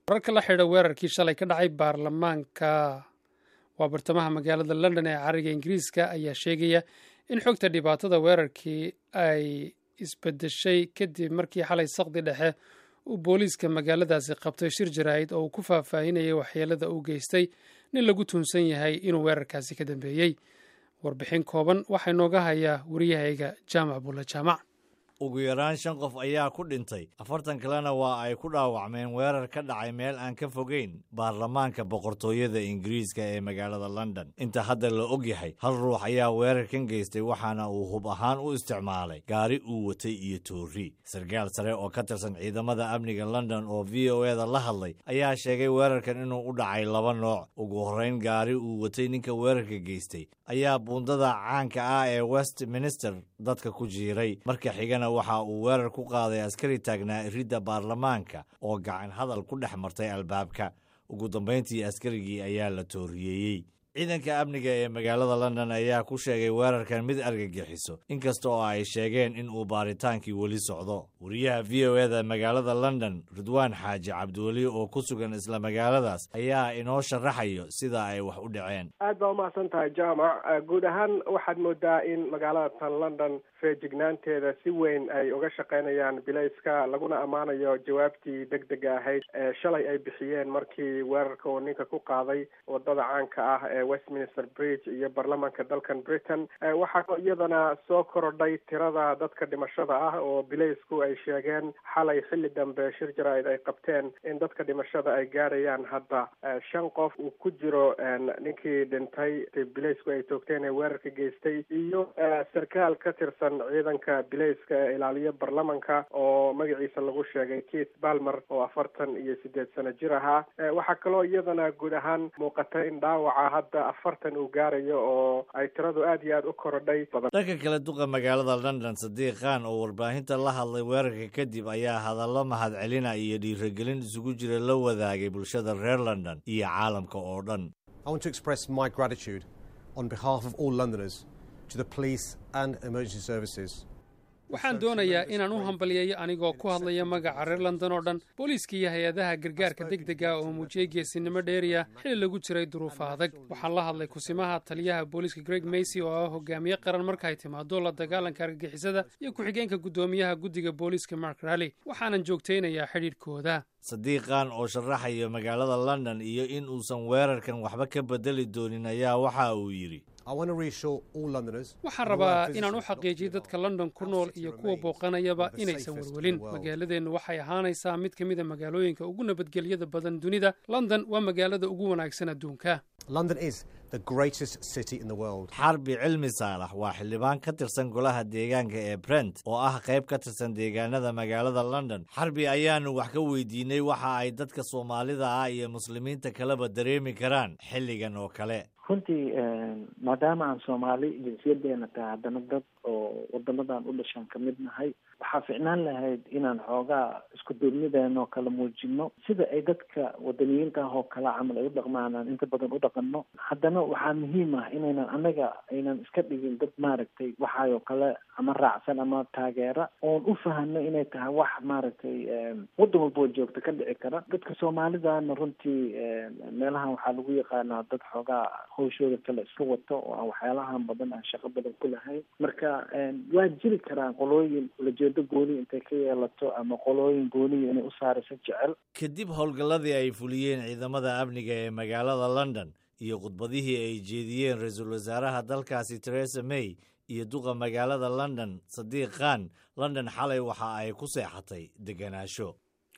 wararka la xidha weerarkii shalay ka dhacay baarlamaanka waa bartamaha magaalada london ee cariga ingiriiska ayaa sheegaya in xogta dhibaatada weerarkii ay isbedeshay kadib markii xalay saqdi dhexe uu booliiska magaaladaasi qabtay shir jaraa'id oo uu ku faahfaahinayay waxyeelada uu geystay nin lagu tuunsan yahay inuu weerarkaasi ka dambeeyey warbixin kooban waxaa inooga hayaa wariyahayga jaamac bulla jaamac ugu yaraan shan qof ayaa ku dhintay afartan kalena waa ay ku dhaawacmeen weerar ka dhacay meel aan ka fogeyn baarlamaanka boqortooyada ingiriiska ee magaalada london inta hadda la og yahay hal ruux ayaa weerarkan geystay waxaana uu hub ahaan u isticmaalay gaari uu watay iyo toori sarkaal sare oo ka tirsan ciidamada amniga london oo v o eda la hadlay ayaa sheegay weerarkan inuu u dhacay laba nooc ugu horrayn gaari uu watay ninka weerarka geystay ayaa buundada caanka ah ee westminster dadka ku jiiray marka xigana waxa uu weerar ku qaaday askari taagnaa iridda baarlamaanka oo gacan hadal ku dhex martay albaabka ugu dambayntii askarigii ayaa la tooriyeeyey ciidanka amniga ee magaalada london ayaa ku sheegay weerarkan mid argagixiso inkasta oo ay sheegeen in uu baaritaankii weli socdo wariyaha v o eda magaalada london ridwaan xaaji cabdiweli oo ku sugan isla magaaladaas ayaa inoo sharaxayo sida ay wax u dhaceen aad baa umahadsan tahay jaamac guud ahaan waxaad moodaa in magaalada tan london feejignaanteeda si weyn ay uga shaqaynayaan bilayska laguna ammaanayo jawaabtii deg dega ahayd ee shalay ay bixiyeen markii weerarka uu ninka ku qaaday wadada caanka ah ee westminster bridge iyo baarlamaanka dalkan britain waxaa iyadana soo korodhay tirada dadka dhimashada ah oo bilaysku ay sheegeen xalay xilli dambe shir jaraa'id ay qabteen in dadka dhimashada ay gaarayaan hadda shan qof uu ku jiro ninkii dhintay bilaysku ay toogteen ee weerarka geystay iyo sarkaal ka tirsan ciidanka bilayska ee ilaaliya baarlamanka oo magaciisa lagu sheegay keith balmer oo afartan iyo sideed sano jir ahaa waxaa kaloo iyadana guud ahaan muuqata in dhaawaca hadda afartan uu gaarayo oo ay tiradu aad iyo aad u korodhay dhanka kale duqa magaalada london sadiiq khan oo warbaahinta la hadlay weerarka kadib ayaa hadallo mahadcelina iyo dhiiragelin isugu jira la wadaagay bulshada reer london iyo caalamka oo dhan waxaan doonayaa inaan u hambaliyeeyo anigoo ku hadlaya magaca reer london oo dhan booliiska iyo hay-adaha gargaarka deg dega oo muujiyey geesinimo dheeriya xili lagu jiray duruufa adag waxaan la hadlay kusimaha taliyaha booliiska greg macy oo ah hogaamiye qaran marka ay timaado la dagaalanka argagixisada iyo ku-xigeenka guddoomiyaha guddiga booliiska mark rally waxaanan joogtaynayaa xidhiidhkooda sadiiqan oo sharaxaya magaalada london iyo in uusan weerarkan waxba ka bedeli doonin ayaa waxa uu yidhi waxaan rabaa inaan u xaqiijiyo dadka london ku nool iyo kuwa booqanayaba inaysan welwelin magaaladeennu waxay ahaanaysaa mid ka mida magaalooyinka ugu nabadgelyada badan dunida london waa magaalada ugu wanaagsan adduunka xarbi cilmi saalax waa xildhibaan ka tirsan golaha deegaanka ee brent oo ah qayb ka tirsan deegaanada magaalada london xarbi ayaanu wax ka weydiinay waxa ay dadka soomaalida ah iyo muslimiinta kaleba dareemi karaan xilligan oo kale runtii maadaama aan soomaali jinsiyadeena tahay haddana dad oo wadamadan u dhashaan kamid nahay waxaa ficnaan lahayd inaan xoogaa isku duubnideena oo kala muujino sida ay dadka wadaniyiinta ah oo kala camal ay u dhaqmaan aan inta badan u dhaqano haddana waxaa muhiim ah inaynan anaga aynan iska dhigin dad maaragtay waxaayoo kale ama raacsan ama taageera oon u fahano inay tahay wax maaragtay waddan walba oo joogta ka dhici kara dadka soomaalidana runtii meelahan waxaa lagu yaqaanaa dad xoogaa hawshooda kale iska wato oo aan waxyaalahan badan aan shaqo badan ku lahayn marka waa jiri karaan qolooyin ulajeedo gooni intay ka yeelato ama qolooyin gooniya inay u saarayso jecel kadib howlgalladii ay fuliyeen ciidamada amniga ee magaalada london iyo khudbadihii ay jeediyeen ra-iisul wasaaraha dalkaasi teresa may iyo duqa magaalada london sadiiq khan london xalay waxa ay ku seexatay degenaansho